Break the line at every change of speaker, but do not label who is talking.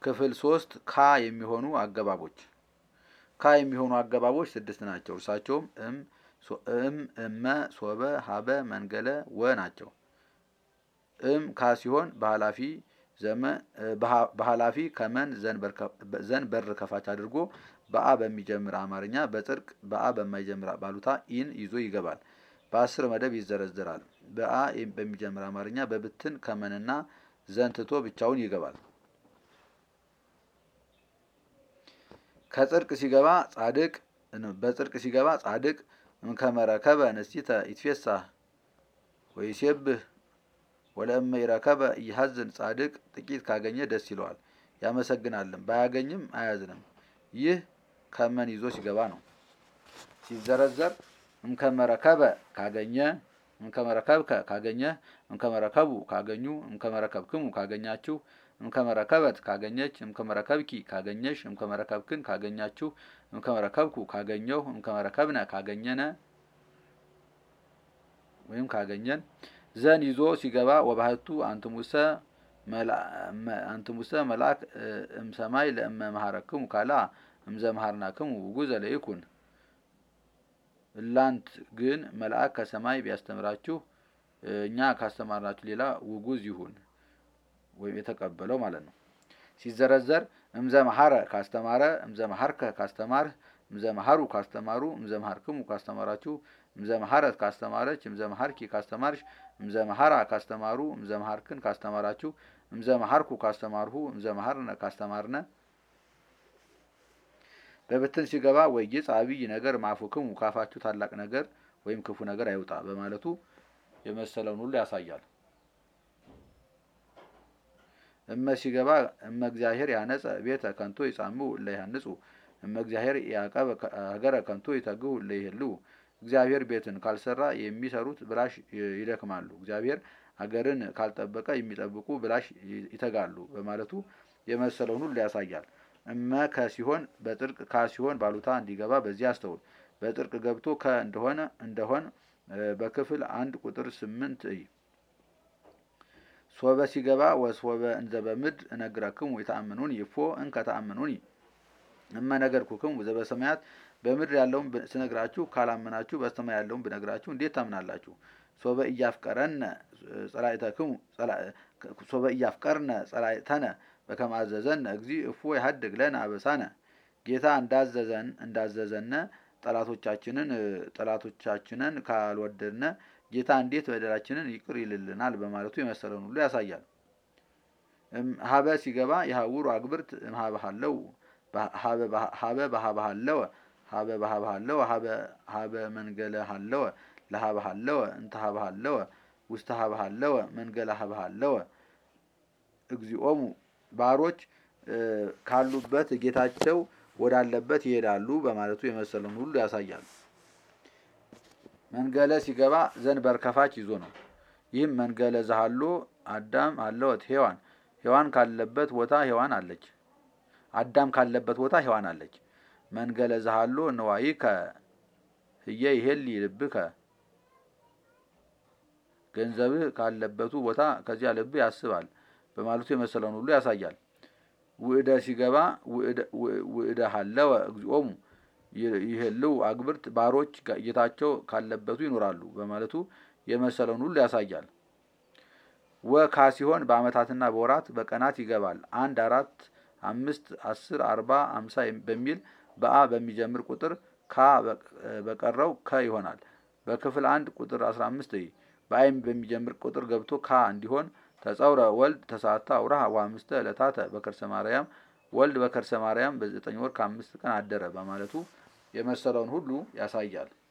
ክፍል ሶስት ካ የሚሆኑ አገባቦች ካ የሚሆኑ አገባቦች ስድስት ናቸው። እርሳቸውም እም እም እመ ሶበ ሀበ መንገለ ወ ናቸው። እም ካ ሲሆን በኃላፊ ዘመ በኃላፊ ከመን ዘን በር ከፋች አድርጎ በአ በሚጀምር አማርኛ በጽድቅ በአ በማይጀምር ባሉታ ኢን ይዞ ይገባል። በአስር መደብ ይዘረዘራል። በአ በሚጀምር አማርኛ በብትን ከመንና ዘን ትቶ ብቻውን ይገባል። ከጽድቅ ሲገባ ጻድቅ በጽድቅ ሲገባ ጻድቅ እምከመረከበ ንስቲተ ይትፌሳህ ወይሴብህ ወለእመ ይረከበ ይሐዝን ጻድቅ ጥቂት ካገኘ ደስ ይለዋል ያመሰግናልም፣ ባያገኝም አያዝንም። ይህ ከመን ይዞ ሲገባ ነው። ሲዘረዘር እምከመረከበ ካገኘ፣ እምከመረከብከ ካገኘ፣ እምከመረከቡ ካገኙ፣ እምከመረከብክሙ ካገኛችሁ፣ እምከመረከበት ካገኘች፣ እምከመረከብኪ ካገኘሽ፣ እምከመረከብክን ካገኛችሁ፣ እምከመረከብኩ ካገኘሁ፣ እምከመረከብነ ካገኘነ ወይም ካገኘን ዘን ይዞ ሲገባ ወባህቱ አንትሙሰ አንትሙሰ መልአክ እምሰማይ ለእመ መሐረክሙ ካላ እምዘ መሐርናክሙ ውጉዘ ለይኩን። እላንት ግን መልአክ ከሰማይ ቢያስተምራችሁ እኛ ካስተማርናችሁ ሌላ ውጉዝ ይሁን ወይም የተቀበለው ማለት ነው። ሲዘረዘር እምዘ መሐረ ካስተማረ፣ እምዘ መሐርከ ካስተማርህ፣ እምዘ መሐሩ ካስተማሩ፣ እምዘ መሐርክሙ ካስተማራችሁ፣ እምዘ መሐረት ካስተማረች፣ እምዘ መሐርኪ ካስተማርሽ፣ እምዘ መሐራ ካስተማሩ፣ እምዘ መሐርክን ካስተማራችሁ፣ እምዘ መሐርኩ ካስተማርሁ፣ እምዘ መሐርነ ካስተማርነ። በብትን ሲገባ ወይጌጽ አብይ ነገር ማፉክሙ ካፋችሁ ታላቅ ነገር ወይም ክፉ ነገር አይውጣ በማለቱ የመሰለውን ሁሉ ያሳያል። እመ ሲገባ እመ እግዚአብሔር ያነጸ ቤተ ከንቶ ይጻምኡ እለ ይሃንጹ እመ እግዚአብሔር ያዕቀበ ሀገረ ከንቶ ይተግሁ እለ ይሄልው እግዚአብሔር ቤትን ካልሰራ የሚሰሩት ብላሽ ይደክማሉ፣ እግዚአብሔር ሀገርን ካልጠበቀ የሚጠብቁ ብላሽ ይተጋሉ በማለቱ የመሰለውን ሁሉ ያሳያል። እመ ከሲሆን በጥርቅ ካሲሆን ባሉታ እንዲገባ በዚህ አስተውል። በጥርቅ ገብቶ ከ እንደሆነ እንደሆን በክፍል አንድ ቁጥር ስምንት እይ። ሶበ ሲገባ ወሶበ እንዘ በምድር እነግረክሙ የተአምኑኒ እፎ እንከ ተአምኑኒ እመ ነገርኩክሙ ዘበሰማያት በምድር ያለውን ስነግራችሁ ካላመናችሁ በሰማይ ያለውን ብነግራችሁ እንዴት ታምናላችሁ? ሶበ እያፍቀረነ ጸላእተክሙ ሶበ እያፍቀርነ ጸላእተነ በከመ አዘዘነ እግዚእ እፎ ይሀድግ ለነ አበሳነ ጌታ እንዳዘዘን እንዳዘዘነ ጠላቶቻችንን ጠላቶቻችንን ካልወደድነ ጌታ እንዴት በደላችንን ይቅር ይልልናል በማለቱ የመሰለውን ሁሉ ያሳያል። ሀበ ሲገባ የሀውሩ አግብርት እምሀበሃለው ሀበ በሀበሃለወ ሀበ በሀበሃለወ ሀበ መንገለ ሃለወ ለሀበ ሃለወ እንተ ሀበ ሃለወ ውስተ ሀበ ሃለወ መንገለ ሀበ ሃለወ እግዚኦሙ ባሮች ካሉበት ጌታቸው ወዳለበት ይሄዳሉ በማለቱ የመሰለውን ሁሉ ያሳያል። መንገለ ሲገባ ዘንበር ከፋች ይዞ ነው። ይህም መንገለ ዘሃሎ አዳም አለወት ሔዋን ሔዋን ካለበት ቦታ ሔዋን አለች። አዳም ካለበት ቦታ ሔዋን አለች። መንገለ ዘሃሎ ንዋይከ ህየ ይሄሊ ልብከ ገንዘብህ ካለበቱ ቦታ ከዚያ ልብህ ያስባል በማለቱ የመሰለውን ሁሉ ያሳያል። ውእደ ሲገባ ውእደ ሀለወ እግዚኦሙ ይህልው አግብርት ባሮች ጌታቸው ካለበቱ ይኖራሉ በማለቱ የመሰለውን ሁሉ ያሳያል። ወካ ሲሆን በዓመታትና በወራት በቀናት ይገባል። አንድ አራት አምስት አስር አርባ አምሳ በሚል በአ በሚጀምር ቁጥር ካ በቀረው ከ ይሆናል። በክፍል አንድ ቁጥር አስራ አምስት በአይም በሚጀምር ቁጥር ገብቶ ካ እንዲሆን ተጸውረ ወልድ ተሳታ አውራሃ ወአምስተ ዕለታተ በከርሰ ማርያም ወልድ በከርሰ ማርያም በዘጠኝ ወር ከአምስት ቀን አደረ በማለቱ የመሰለውን ሁሉ ያሳያል።